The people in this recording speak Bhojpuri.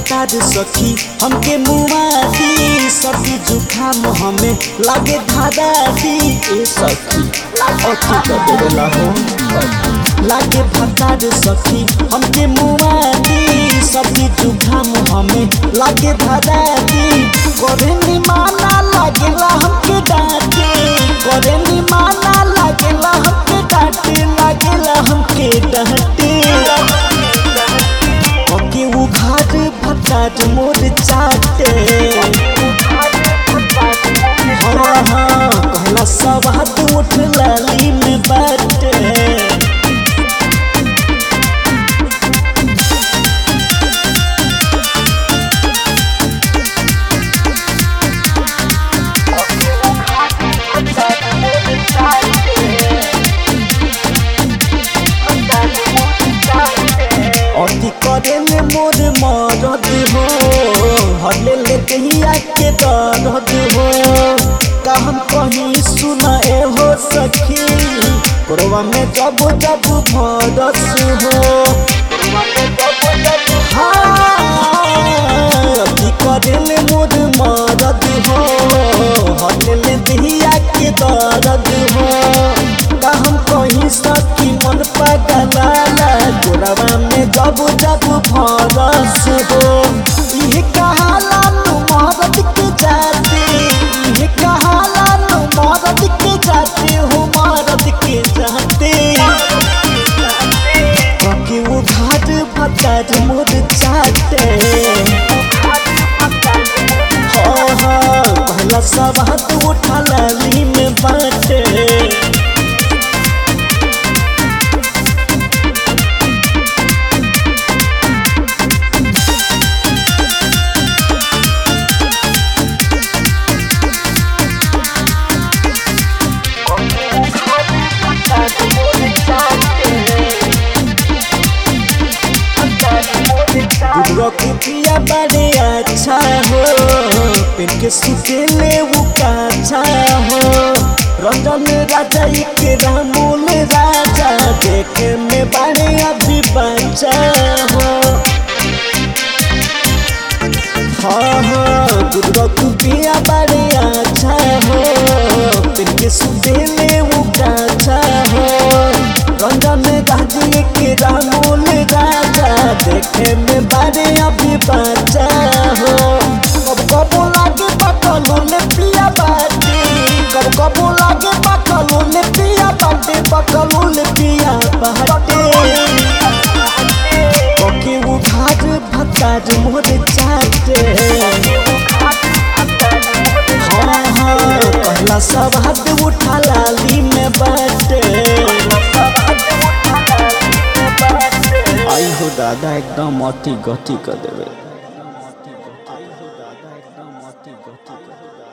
भतार सखी हमके मुआदी सर्दी जुखाम हमें लागे धादा दी ए सखी अथी कर देला हो लागे भतार सखी हमके मुआदी सर्दी जुखाम हमें लागे धादा दी करे नी माना लागेला हमके डांटे करे नी माना लागेला हमके डांटे लागेला हमके डांटे ओके वो घाट भटाट मोर चाटे हाँ हाँ कहला सब हाथ उठ लाली में बाटे अति करे में मोर मरद हो हले ले दहिया के दर्द हो का हम कहीं सुना ए हो सखी कोरवा में जब जब भरस हो हाँ, अति करे में मोर मरद हो हले ले दहिया के दर्द हो का हम कहीं सखी मन पगलाला गोरवा में जब जब भरस हो इहे कहाला नु मरद के जाते इहे कहाला नु मरद के जाते हो मरद के जाते बाकी वो घाट भटाट मोर चाटे हाँ हाँ पहला सब हाथ उठा लाली में बाटे दूधवा कुटिया बड़े अच्छा हो पेन के सुतेले वो काछा हो रंजन राजा के रामूल राजा देखे में बड़े अभी बच्चा हो हाँ हाँ दूधवा कुटिया बड़े अच्छा हो पेन के सुतेले वो काछा हो रंजन राजी के रामूल राजा देखे में बारे अभी बच्चा हो कब कबो लागे पकलो ले पिया बाटे कब कबो लागे पकलो ले पिया बाटे पकलो ले पिया बाटे ओके वो घाट भताज मोर चाटे हाँ हाँ पहला सब हाथ उठा लाली में बाटे आई हो दादा एकदम अति गति कर देवे